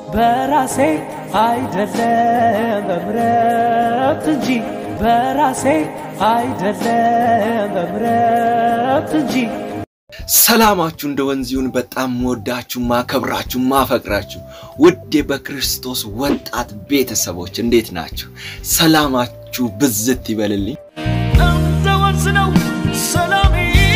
በራሴ አይደለም በምረት እንጂ በራሴ አይደለም በምረት እንጂ ሰላማችሁ እንደ ወንዝ ይሁን። በጣም ወዳችሁ ማከብራችሁ ማፈቅራችሁ ውድ በክርስቶስ ወጣት ቤተሰቦች እንዴት ናችሁ? ሰላማችሁ ብዝት ይበልልኝ። እንደ ወንዝ ነው ሰላሜ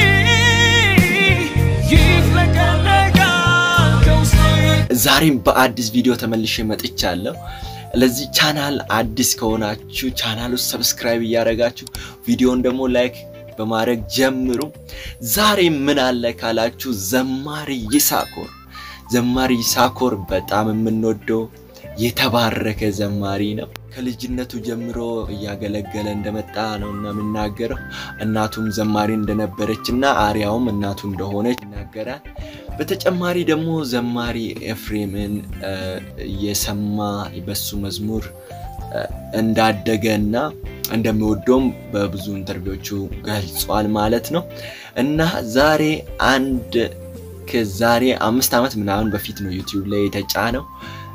ይፍለቀለቃል ከውስጤ ዛሬም በአዲስ ቪዲዮ ተመልሼ መጥቻለሁ። ለዚህ ቻናል አዲስ ከሆናችሁ ቻናሉ ሰብስክራይብ እያደረጋችሁ ቪዲዮን ደግሞ ላይክ በማድረግ ጀምሩ። ዛሬ ምን አለ ካላችሁ ዘማሪ ይሳኮር ዘማሪ ይሳኮር በጣም የምንወደው የተባረከ ዘማሪ ነው። ከልጅነቱ ጀምሮ እያገለገለ እንደመጣ ነው እና የምናገረው። እናቱም ዘማሪ እንደነበረች እና አሪያውም እናቱ እንደሆነች ይናገራል። በተጨማሪ ደግሞ ዘማሪ ኤፍሬምን የሰማ በሱ መዝሙር እንዳደገ እና እንደሚወደውም በብዙ ኢንተርቪዎቹ ገልጿል ማለት ነው እና ዛሬ አንድ ከዛሬ አምስት ዓመት ምናምን በፊት ነው ዩቲዩብ ላይ የተጫነው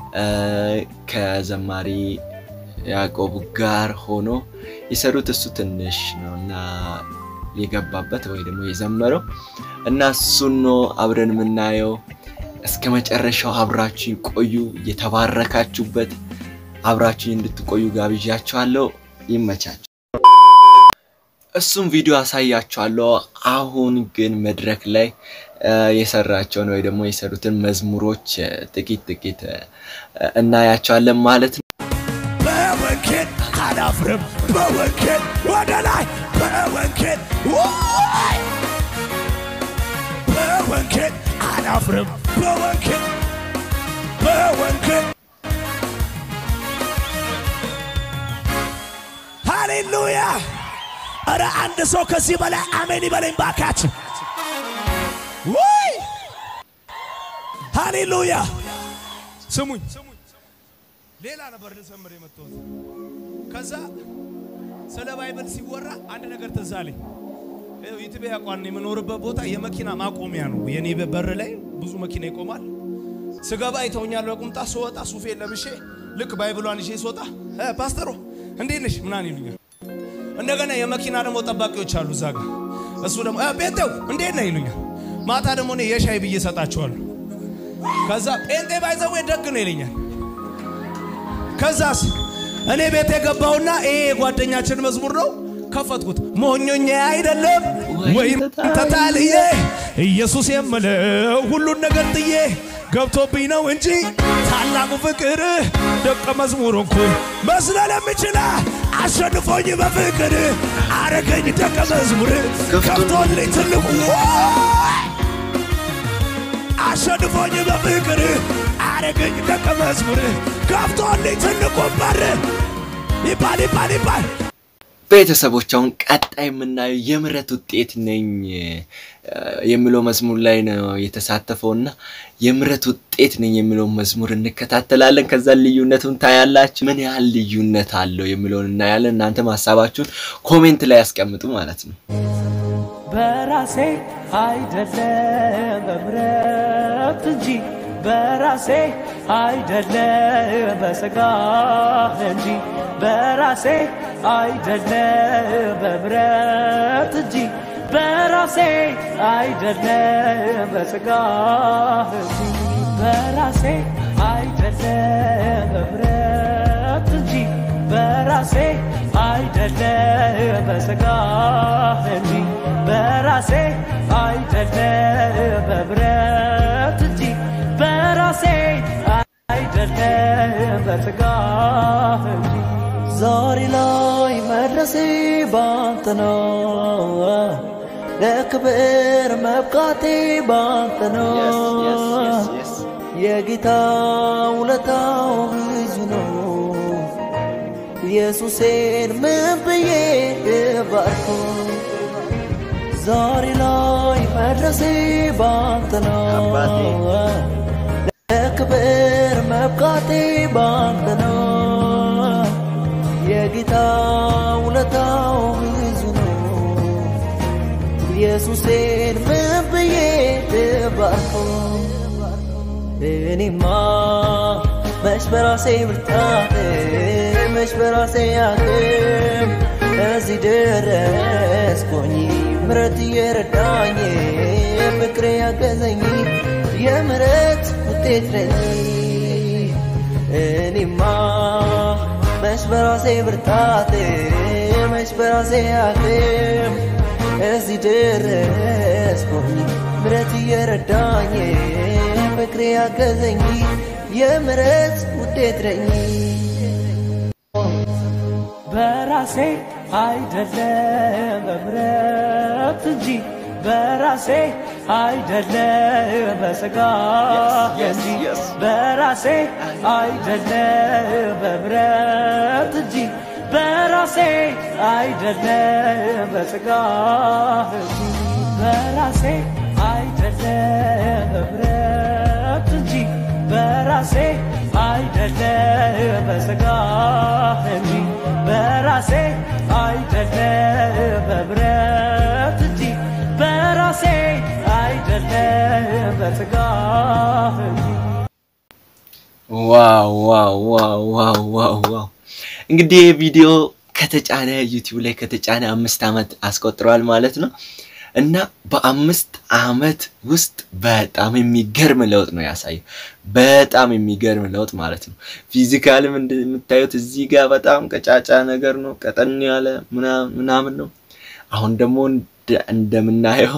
ከዘማሪ ያዕቆብ ጋር ሆኖ የሰሩት እሱ ትንሽ ነው እና የገባበት ወይ ደግሞ የዘመረው እና እሱን ነው አብረን የምናየው። እስከ መጨረሻው አብራችሁኝ ቆዩ። የተባረካችሁበት አብራችሁኝ እንድትቆዩ ጋብዣችኋለሁ። ይመቻችሁ። እሱም ቪዲዮ አሳያችኋለሁ። አሁን ግን መድረክ ላይ የሰራቸውን ወይ ደግሞ የሰሩትን መዝሙሮች ጥቂት ጥቂት እናያቸዋለን ማለት ነው። በወንጌል አላፍርም፣ በወንጌል ወደ ላይ፣ በወንጌል ወይ በወንጌል አላፍርም፣ በወንጌል በወንጌል ሃሌሉያ! እረ አንድ ሰው ከዚህ በላይ አሜን ይበለኝ ባካችሁ። ወይ ሃሌሉያ! ስሙኝ ሌላ ነበር ልዘምር የመጣሁት። ከዛ ስለ ባይብል ሲወራ አንድ ነገር ትዝ አለኝ። ዩቲዩብ ያቋን የምኖርበት ቦታ የመኪና ማቆሚያ ነው። የኔ በር ላይ ብዙ መኪና ይቆማል። ስገባ ይተውኛል በቁምጣ ስወጣ ሱፌ ለብሼ ልክ ባይብሏን ይዤ ስወጣ "እ ፓስተሮ እንዴት ነሽ ምናምን ይሉኛል። እንደገና የመኪና ደግሞ ጠባቂዎች አሉ እዛ ጋር እሱ ደግሞ "እ ጴንጤው እንዴት ነህ ይሉኛል። ማታ ደግሞ እኔ የሻይ ብዬ እሰጣቸዋለሁ። ከዛ ጴንጤ ባይዘዌ ደግ ነው ይለኛል። ከዛስ እኔ ቤት የገባውና ይሄ የጓደኛችን መዝሙር ነው ከፈትኩት። ሞኞኛ አይደለም ወይም ተታልዬ ኢየሱስ የምለው ሁሉን ነገር ጥዬ ገብቶብኝ ነው እንጂ ታላቁ ፍቅር ደቀ መዝሙር እንኩኝ መስለል የምችላ አሸንፎኝ በፍቅር አረገኝ ደቀ መዝሙር ከፍቶልኝ ትልቁ አሸንፎኝ በፍቅር አረገኝ ደቀ መዝሙር ከፍቶልኝ ትልቁ በር ይባል ይባል ይባል ቤተሰቦች አሁን ቀጣይ የምናየው የምህረት ውጤት ነኝ የሚለው መዝሙር ላይ ነው የተሳተፈው እና የምህረት ውጤት ነኝ የሚለው መዝሙር እንከታተላለን። ከዛ ልዩነቱን ታያላችሁ። ምን ያህል ልዩነት አለው የሚለውን እናያለን። እናንተም ሀሳባችሁን ኮሜንት ላይ ያስቀምጡ ማለት ነው። በራሴ አይደለም በምረት እንጂ በራሴ አይደለም በሥጋ እንጂ በራሴ አይደለም በምረት እንጂ በራሴ አይደለም በሥጋ እንጂ በራሴ አይደለም በምረት እንጂ በራሴ አይደለም በሥጋ እንጂ በራሴ አይደለም በምረት እንጂ በራሴ አይደለም በሥጋ እንጂ ዛሬ ላይ መድረሴ ባንተ ነው፣ ለክብር መብቃቴ ባንተ ነው። የጌታ ውለታው ብዙ ነው። ኢየሱሴን ምን ብዬ ባርኮ ዛሬ ላይ መድረሴ ባንተ ነው። ለክብር መብቃቴ ባንተ ነው። የጌታ ውለታው ብዙ ነው። ኢየሱሴን ምን ብዬ ልባርከው? እኔማ መች በራሴ ብርታት መች በራሴ አቅም እዚህ ደረስኩኝ ምረት እየረዳኝ ፍቅሬ ያገዘኝ የምረት ውጤት ነኝ እኔማ መች በራሴ ብርታት መች በራሴ አቅም እዚህ ደረስኩኝ ምረት እየረዳኝ ፍቅሬ ያገዘኝ የምረት ውጤት ነኝ በራሴ አይደለም በምረት እንጂ በራሴ አይደለም በስጋ እንጂ በራሴ አይደለም በምረት እንጂ በራሴ አይደለም በስጋ እንጂ በራሴ አይደለም በምረት እንጂ በራሴ አይደለም በስጋ እንጂ በራሴ አይደለም በብረት እንጂ በራሴ አይደለም በስጋ እንጂ ዋው ዋው ዋው ዋው ዋው ዋው እንግዲህ ይህ ቪዲዮ ከተጫነ ዩቲዩብ ላይ ከተጫነ አምስት ዓመት አስቆጥሯል ማለት ነው እና በአምስት ዓመት ውስጥ በጣም የሚገርም ለውጥ ነው ያሳየው። በጣም የሚገርም ለውጥ ማለት ነው። ፊዚካልም እንደምታዩት እዚህ ጋር በጣም ቀጫጫ ነገር ነው፣ ቀጠን ያለ ምናምን ምናምን ነው። አሁን ደግሞ እንደ- እንደምናየው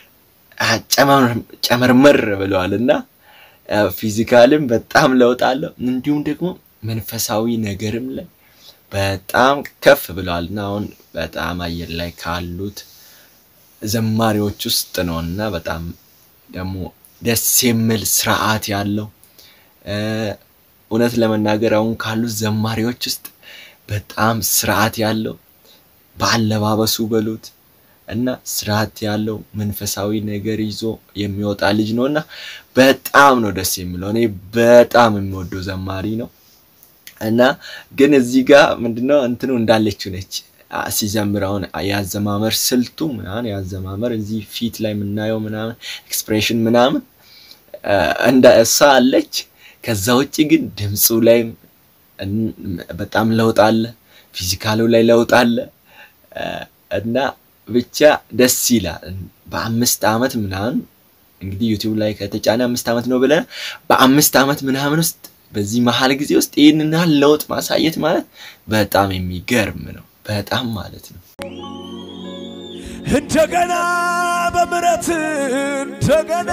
ጨመርመር ብለዋል እና ፊዚካልም በጣም ለውጥ አለው። እንዲሁም ደግሞ መንፈሳዊ ነገርም ላይ በጣም ከፍ ብለዋል እና አሁን በጣም አየር ላይ ካሉት ዘማሪዎች ውስጥ ነው እና በጣም ደግሞ ደስ የሚል ስርዓት ያለው እ፣ እውነት ለመናገር አሁን ካሉት ዘማሪዎች ውስጥ በጣም ስርዓት ያለው በአለባበሱ በሉት እና ስርዓት ያለው መንፈሳዊ ነገር ይዞ የሚወጣ ልጅ ነው እና በጣም ነው ደስ የሚለው። እኔ በጣም የሚወደው ዘማሪ ነው እና ግን እዚህ ጋር ምንድነው እንትኑ እንዳለችው ነች አ- ሲዘምር አሁን ያዘማመር ስልቱ ምናምን ያዘማመር እዚህ ፊት ላይ የምናየው ምናምን ኤክስፕሬሽን ምናምን አ፣ እንደ እሷ አለች። ከዛ ውጭ ግን ድምፁ ላይ በጣም ለውጥ አለ፣ ፊዚካሉ ላይ ለውጥ አለ አ፣ እና ብቻ ደስ ይላል። በአምስት ዓመት ምናምን እንግዲህ ዩቲዩብ ላይ ከተጫነ አምስት ዓመት ነው ብለን በአምስት ዓመት ምናምን ውስጥ በዚህ መሀል ጊዜ ውስጥ ይህንን ያህል ለውጥ ማሳየት ማለት በጣም የሚገርም ነው። በጣም ማለት ነው። እንደገና በምረት እንደገና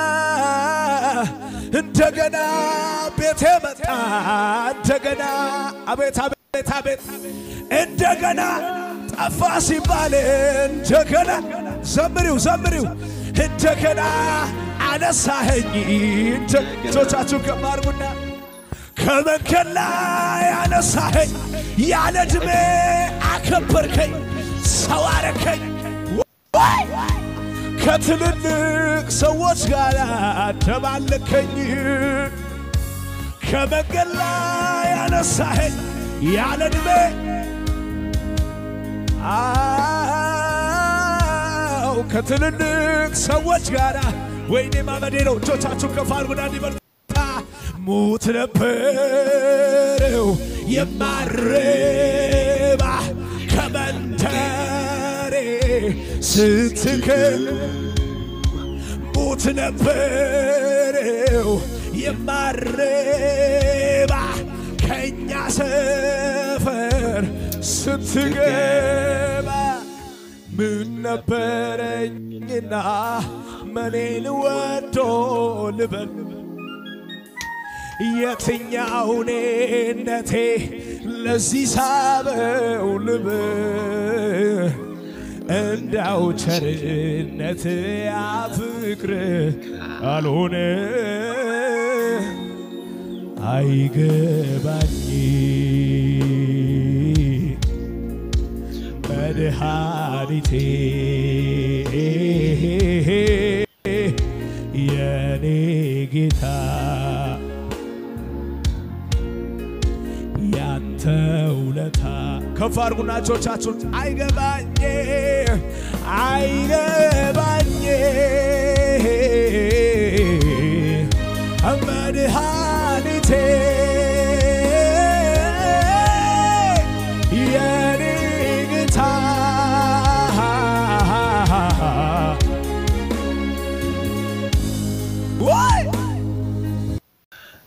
እንደገና ቤቴ መጣ እንደገና አቤት አቤት አቤት እንደገና ጠፋ ሲባል እንደገና ዘምሪው ዘምሪው እንደገና አነሳኸኝ እንደ- እጆቻችሁ ከፍ አድርጉና ከመንገድ ላይ አነሳኸኝ ያለ ዕድሜ አከበርከኝ ሰው አረከኝ ወይ! ከትልልቅ ሰዎች ጋር አደባለከኝ ከመንገድ ላይ አነሳኸኝ ያለ ዕድሜ አው ከትልልቅ ሰዎች ጋር ወይኔ ማመዴ ነው እጆቻችሁ ከፍ አድርጉና እንዲበርታ ሙት ነበረው የማረባ ከመንደሬ ስትክል ሙት ነበረው የማረባ ከእኛ ሰፈር ስትገባ ምን ነበረኝና መኔን ወዶ ልበል የትኛው ኔነቴ ለዚህ ሳበው ልብ እንዳው ቸርነት ያፍቅር አልሆነ አይገባኝ መድኃኒቴ የኔ ጌታ ያንተ ውለታ ከፍ አድርጉና እጆቻችሁን አይገባኝ አይገባኝ መድኃኒቴ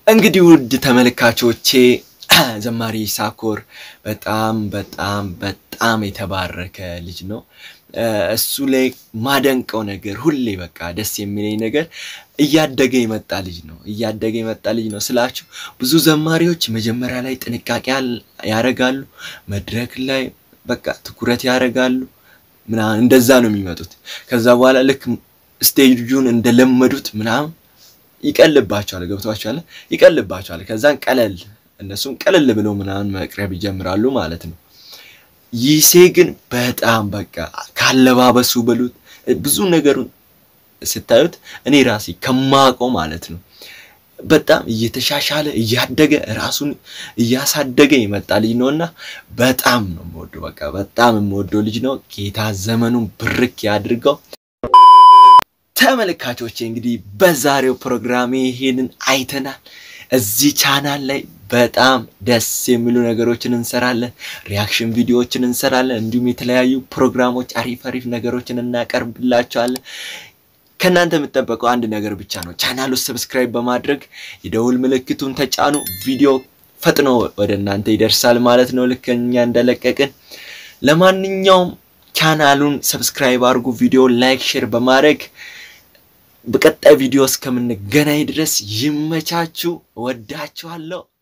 እንግዲህ ውድ ተመልካቾቼ ዘማሪ ይሳኮር በጣም በጣም በጣም የተባረከ ልጅ ነው። እሱ ላይ ማደንቀው ነገር ሁሌ በቃ ደስ የሚለኝ ነገር እያደገ የመጣ ልጅ ነው። እያደገ የመጣ ልጅ ነው ስላችሁ ብዙ ዘማሪዎች መጀመሪያ ላይ ጥንቃቄ ያደርጋሉ፣ መድረክ ላይ በቃ ትኩረት ያደርጋሉ ምናምን እንደዛ ነው የሚመጡት። ከዛ በኋላ ልክ ስቴጁን እንደለመዱት ምናምን ይቀልባቸዋል። ገብቷቸዋል፣ ይቀልባቸዋል። ከዛን ቀለል እነሱም ቀለል ብለው ምናምን መቅረብ ይጀምራሉ ማለት ነው። ይሴ ግን በጣም በቃ ካለባበሱ በሉት ብዙ ነገሩን ስታዩት እኔ ራሴ ከማውቀው ማለት ነው በጣም እየተሻሻለ እያደገ ራሱን እያሳደገ የመጣ ልጅ ነው እና በጣም ነው የምወደው። በቃ በጣም የምወደው ልጅ ነው። ጌታ ዘመኑን ብርክ ያድርገው። ተመልካቾቼ እንግዲህ በዛሬው ፕሮግራሜ ይሄንን አይተናል። እዚህ ቻናል ላይ በጣም ደስ የሚሉ ነገሮችን እንሰራለን። ሪያክሽን ቪዲዮዎችን እንሰራለን። እንዲሁም የተለያዩ ፕሮግራሞች አሪፍ አሪፍ ነገሮችን እናቀርብላቸዋለን። ከእናንተ የምጠበቀው አንድ ነገር ብቻ ነው። ቻናሉ ሰብስክራይብ በማድረግ የደውል ምልክቱን ተጫኑ። ቪዲዮ ፈጥኖ ወደ እናንተ ይደርሳል ማለት ነው፣ ልክ እኛ እንደለቀቅን። ለማንኛውም ቻናሉን ሰብስክራይብ አድርጉ። ቪዲዮ ላይክ፣ ሼር በማድረግ በቀጣይ ቪዲዮ እስከምንገናኝ ድረስ ይመቻችሁ። ወዳችኋለሁ።